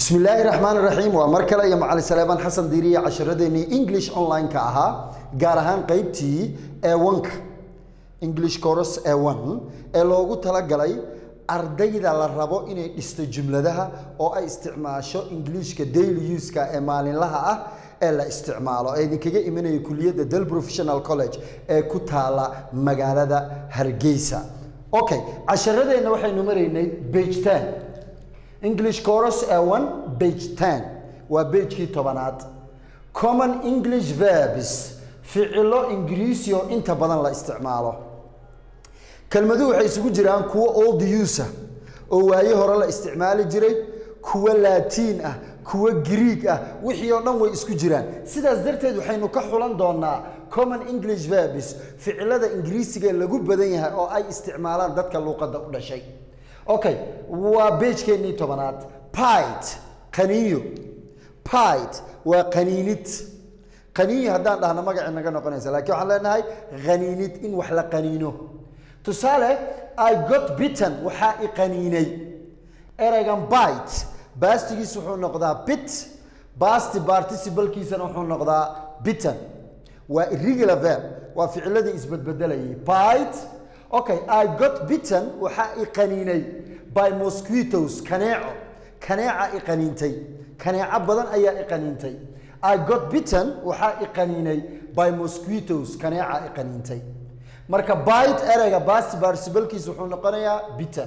bismi illaahi raxmaan raxiim waa mar kale iyo macali saleebaan xasan diiriye casharadeenii english online-ka ahaa gaar ahaan qeybtii ewanka english coros ewan ee loogu talagalay ardayda la rabo inay dhisto jumladaha oo ay isticmaasho ingiliishka daily uska ee maalinlaha ah ee la isticmaalo ee idinkaga imanaya kuliyadda del professional college ee ku taala magaalada hargeysa okay casharadeenna waxaynu maraynay bage ten english coros ewan bage ten waa bejkii tobanaad common english verbs ficilo ingiriisi oo inta badan la isticmaalo kelmaduhu waxay isugu jiraan kuwo old user oo waaye hore la isticmaali jiray kuwo latiin ah kuwo greeg ah wixii oo dhan way isku jiraan sidaas darteed waxaynu ka xulan doonaa common english verbs ficilada ingiriisiga lagu badan yahay oo ay isticmaalaan dadka luuqadda u dhashay okay waa beejkeennii tobanaad pite qaniinyo pite waa qaniinid qaniinyo haddaan dhahno magacii naga noqonaysa laakiin waxaan leenahay qaniinid in wax la qaniino tusaale i got bitten waxaa i qaniinay ereygan bite baastigiis wuxuu noqdaa bit basti particibalkiisana wuxuu noqdaa bitten waa irregular verb waa ficiladii isbedbedelayay bite okay i got bitten waxaa i qaniinay by mosquitos kaneeco kaneeca i qaniintay kaneeco badan ayaa i qaniintay i got bitten waxaa i qaniinay by mosquitos kaneeca i qaniintay marka bite ereyga basti particibalkiis wuxuu noqonayaa bitten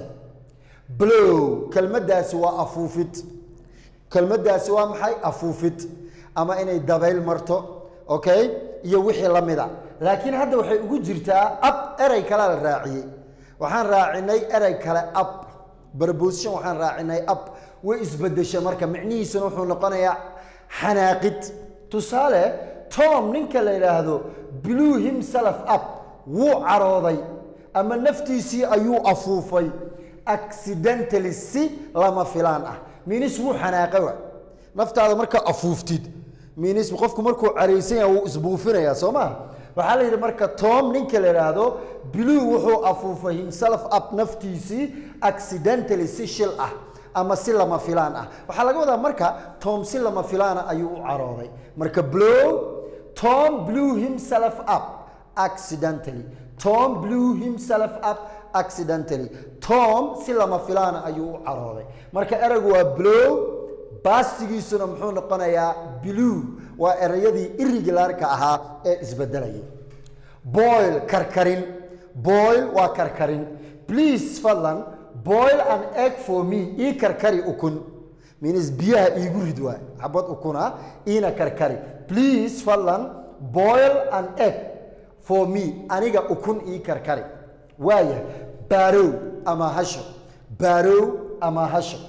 blow kelmaddaasi waa afuufid kelmaddaasi waa maxay afuufid ama inay dabayl marto okay iyo wixii la mida laakiin hadda waxay ugu jirtaa ab erey kalea la raaciyey waxaan raacinay erey kale ab barboosition waxaan raacinay ab way isbedesha marka micnihiisuna wuxuu noqonayaa xanaaqid tusaale tom ninka la yidhaahdo blue himself up wuu carooday ama naftiisii ayuu afuufay accidentally si lama filaan ah minis wuu xanaaqay wa naftaada markaa afuuftid minis qofku markuu caraysan yahay wuu isbuufinayaa soo maa waxaa la yidhi marka tom ninka la yidhaahdo blue wuxuu afuufay himself up naftiisii accidentally si shil ah ama si lama filaan ah waxaa laga wadaa marka tom si lama filaana ayuu u carooday marka blow tom blew himself up accidentally tom blew himself up accidentally tom si lama filaana ayuu u carooday marka ereygu waa blow baastigiisuna muxuu noqonayaa blue waa ereyadii irregularka ahaa ee isbedelayay boil karkarin boil waa karkarin please fadlan boil an egg for me ii karkari ukun minis biyaha iigu rid waay xabad ukuna iina karkari please fadlan boil an egg for me aniga ukun ii karkari waaya baarow ama hasho baarow ama hasho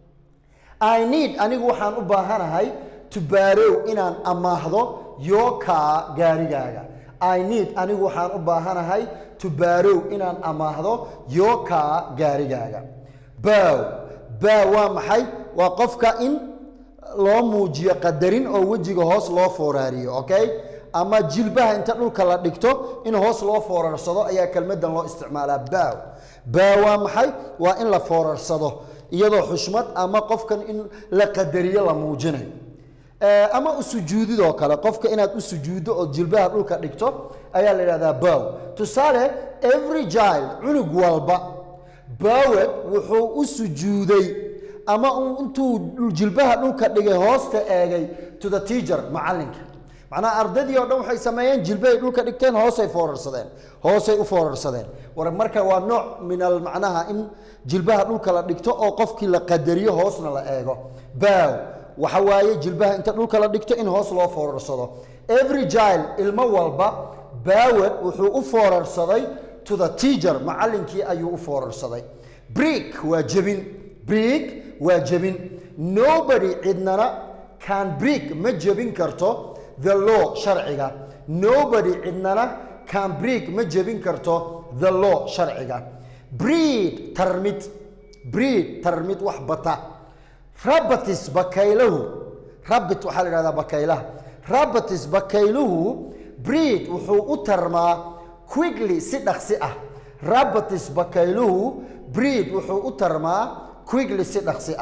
i need anigu waxaan u baahanahay to baarow inaan amaahdo your car gaarigaaga i need anigu waxaan u baahanahay to baarow inaan amaahdo your car gaarigaaga bow bow waa maxay waa qofka in loo muujiyo qadarin oo wejiga hoos loo fooraariyo okay ama jilbaha inta dhulka la dhigto in hoos loo foorarsado ayaa kelmadan loo isticmaalaa bow bow waa maxay waa in la foorarsado iyadoo xushmad ama qofkan in la qadariyo la muujinayo ama usujuudidoo kale qofka inaad u sujuuddo oo jilbaha dhulka dhigto ayaa la yidhahdaa bow tusaale every child cunug walba bowed wuxuu u sujuuday ama intuu jilbaha dhulka dhigay hoosta eegay to the teacher macallinka macnaha ardadii oo dhan waxay sameeyeen jilbahay dhulka dhigteen hoosay foorarsadeen hoosay u foorarsadeen war marka waa nooc min al macnaha in jilbaha dhulka la dhigto oo qofkii la qadariyo hoosna la eego bow waxa waaye jilbaha inta dhulka la dhigto in hoos loo foorarsado every child ilmo walba bawed wuxuu u foorarsaday to the teacher macallinkii ayuu u foorarsaday brick waa jebin brick waa jebin nobody cidnana can brick ma jebin karto the law sharciga nobody cidnana can brick ma jebin karto the law sharciga breed tarmid breed tarmid wax bata rabatis bakaylahu rabit waxaa la yidhahdaa bakaylaha rabatis bakayluhu breed wuxuu u tarmaa quickly si dhaqsi ah rabatis bakayluhu breed wuxuu u tarmaa quickly si dhaqsi ah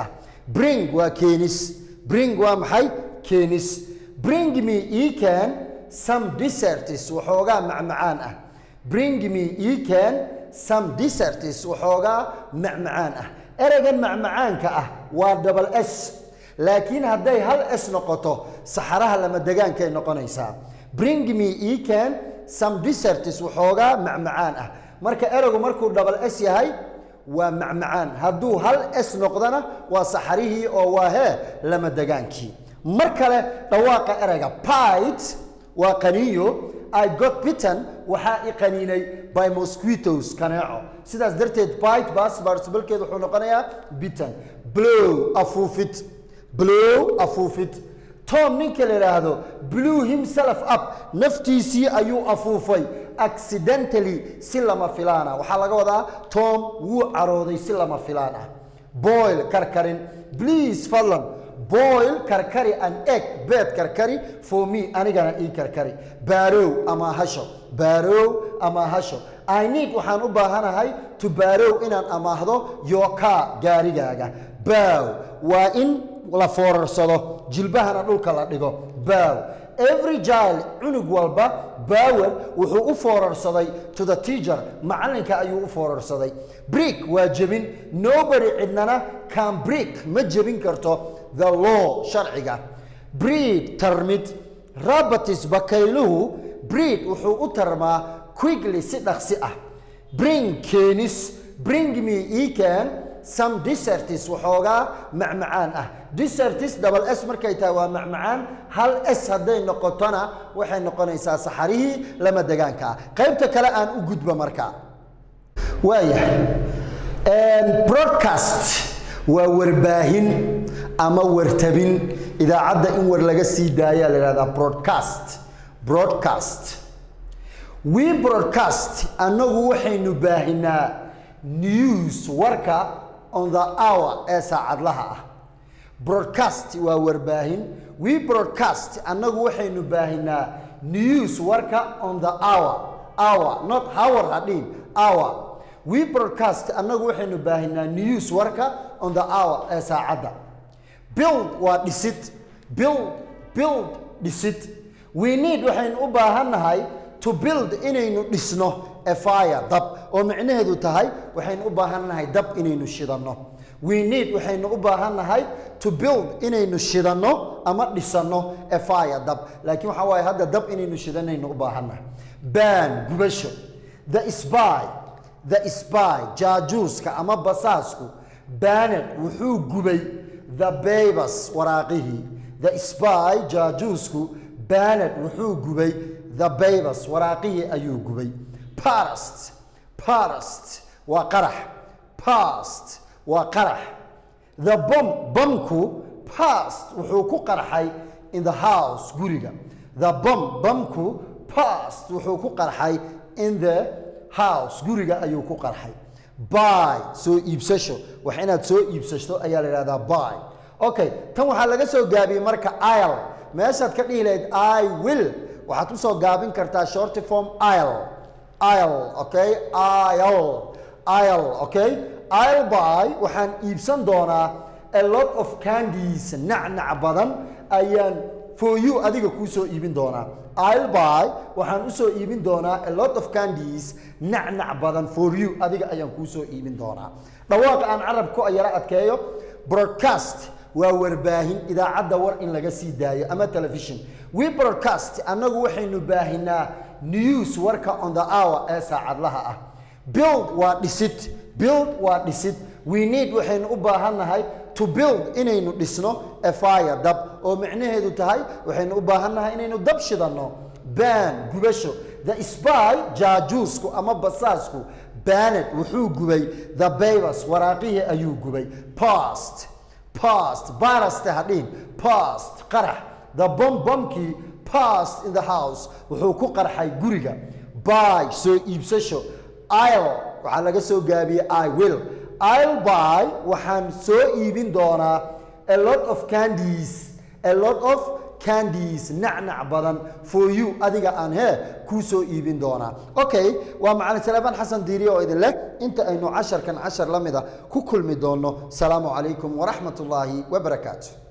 bring waa keenis bring waa maxay keenis bring me ii keen some deserts waxoogaa macmacaan ah bring me ii keen some deserts waxoogaa macmacaan ah ereygan macmacaanka ah waa double s laakiin hadday hal s noqoto saxaraha lama degaankay noqonaysaa bring me ii keen some deserts waxoogaa macmacaan ah marka ereygu markuu double s yahay waa macmacaan hadduu hal s noqdona waa saxarihii oo waa hee lama degaankii mar kale dhawaaqa ereyga pite waa qaniyo i got bitten waxaa i qaniinay by mosquitos kaneeco sidaas darteed bite baas particibalkeed wuxuu noqonayaa bitten blow afuufid blow afuufid tom ninka la yidhaahdo blew himself up naftiisii ayuu afuufay accidentally si lama filaana waxaa laga wadaa tom wuu carooday si lama filaan ah boil karkarin please fadlan boil karkari an egg beed karkari for me anigana ii karkari baarow ama hasho baarow ama hasho i need waxaan u baahanahay to baarow inaan amaahdo your car gaarigaaga baaw waa in la foorarsado jilbahana dhulka la dhigo baaw every child cunug walba baawer wuxuu u foorarsaday to the teacher macallinka ayuu u foorarsaday brick waa jebin nobody cidnana can brick ma jebin karto the law sharciga breed tarmid rabatis bakayluhu breed wuxuu u tarmaa quickly si dhaqsi ah bring keenis bring me ii keen some deserts waxoogaa macmacaan ah deserts double s markay tahay waa macmacaan hal s hadday noqotona waxay noqonaysaa saxarihii lama degaanka ah qaybta kale aan u gudbo markaa waayahay broadcast waa warbaahin ama wartabin idaacadda in war laga sii daayaa la yidhahdaa broadcast broadcast we broadcast annagu waxaynu baahinaa news warka on the hour ee saacadlaha ah broadcast waa warbaahin we broadcast annagu waxaynu baahinaa news warka on the hour hour not hour hadhiin hour we broadcast annagu waxaynu baahinaa news warka on the hour ee saacadda build waa dhisid build build dhisid we need waxaynu u baahannahay to build inaynu dhisno a fire dab oo micnaheedu tahay waxaynu u baahannahay dab inaynu shidanno we need waxaynu u baahannahay to build inaynu shidanno ama dhisanno a fire dab laakiin waxaa waaye hadda dab inaynu shidanaynu u baahannahay ban gubasho the spy the spy jaajuuska ama basaasku baned wuxuu gubay the babers waraaqihii the spy jaajuusku baned wuxuu gubay the babers waraaqihii ayuu gubay past past waa qarax past waa qarax the bomb bamku past wuxuu ku qarxay in the house guriga the bomb bamku past wuxuu ku qarxay in the house guriga ayuu ku qarxay buy soo iibsasho wax inaad soo iibsato ayaa la yidhahdaa buy okay tan waxaa laga soo gaabiyey marka il meeshaad ka dhihi lahayd i will waxaad usoo gaabin kartaa shorty form il il okay il il okay il buy waxaan iibsan doonaa a lot of candies nacnac badan ayaan for you adiga kuu soo iibin doonaa I'll buy waxaan u soo iibin doonaa a lot of candies nacnac badan for you adiga ayaan kuu soo iibin doonaa dhawaaqa aan carab ku yara adkeeyo broadcast waa warbaahin idaacadda war in laga sii daayo ama television we broadcast annagu waxaynu baahinaa news warka on the hour ee saacadlaha ah build waa dhisid build waa dhisid we need waxaynu u baahannahay to build inaynu dhisno a fire dab oo micnaheedu tahay waxaynu u baahannahay inaynu dab shidanno ban gubasho the spy jaajuusku ama basaasku baned wuxuu gubay the babers waraaqihii ayuu gubay past past baraste hadhiin past qarax the bomb bombkii past in the house wuxuu ku qarxay guriga buy soo iibsasho il waxaa laga soo gaabiyey i will I'll buy waxaan soo iibin doonaa a lot of candies a lot of candies nacnac badan for you adiga aan hee kuu soo iibin doonaa okay waa macalin saleebaan xasan diiriye oo idin leh inta aynu casharkan cashar la mida ku kulmi doonno salaamu calaykum waraxmat ullaahi wabarakaatu